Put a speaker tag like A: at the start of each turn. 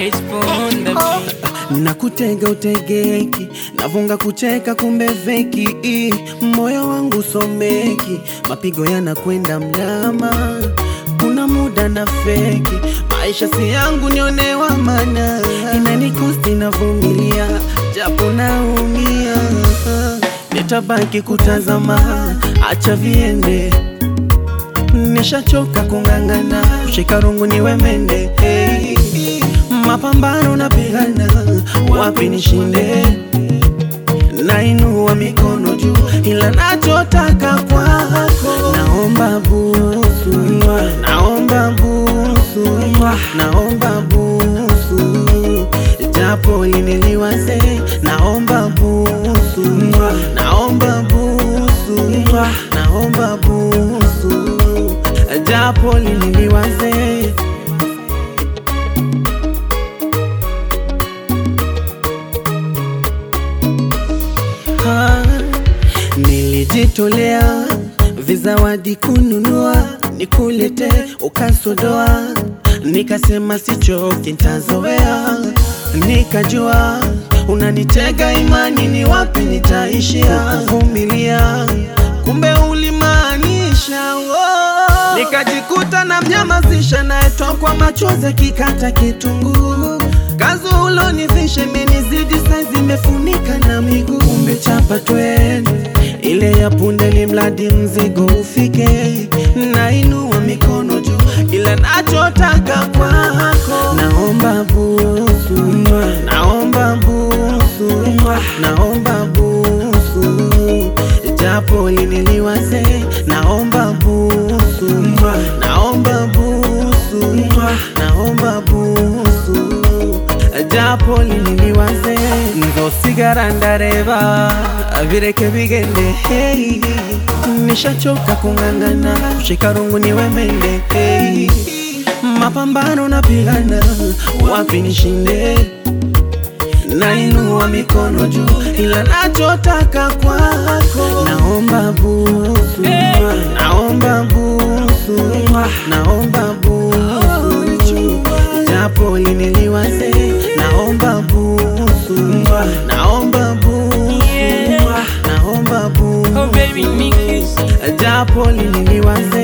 A: on the beat.
B: nakutega utegeki navunga kucheka kumbe feki moyo wangu someki mapigo yanakwenda mlama kuna muda na feki maisha si yangu nionewa mana inanikosti navumilia japo naumia nitabaki kutazama acha viende nishachoka kung'ang'ana kushika rungu niwe mende hey. mapambano napigana wapi nishinde nainua mikono juu ila nachotaka kwako naomba busu naomba busu naomba busu japo liniliwaze naomba busu naomba busu naomba busu japo liniliwaze Ah, nilijitolea vizawadi kununua nikulete ukasodoa nikasema sichoki ntazoea nikajua unanitega imani ni wapi nitaishia kuvumilia kumbe ulimaanisha oh. nikajikuta na mnyamazisha naetokwa machozi kikata kitunguu kazi ulonivisha imenizidi saizi imefunika na miguu umechapa twende ile ya punde ni mradi mzigo ufike nainua mikono juu ila nachotaka kwako naomba busu naomba busu naomba busu japo liniliwaze naomba busu naomba busu naomba busu japo liniliwaze nzosigara ndareba bireke bigende hey. nishachoka kung'ang'ana kushika rungu niwe mende hey. mapambano napigana wapi nishinde nainua mikono juu ila nachotaka kwako naomba busu naomba busu naomba busu japo liniliwaze naomba busu naomba busu naomba
A: Oh baby,
B: busu
A: me kiss.
B: japo liniliwaze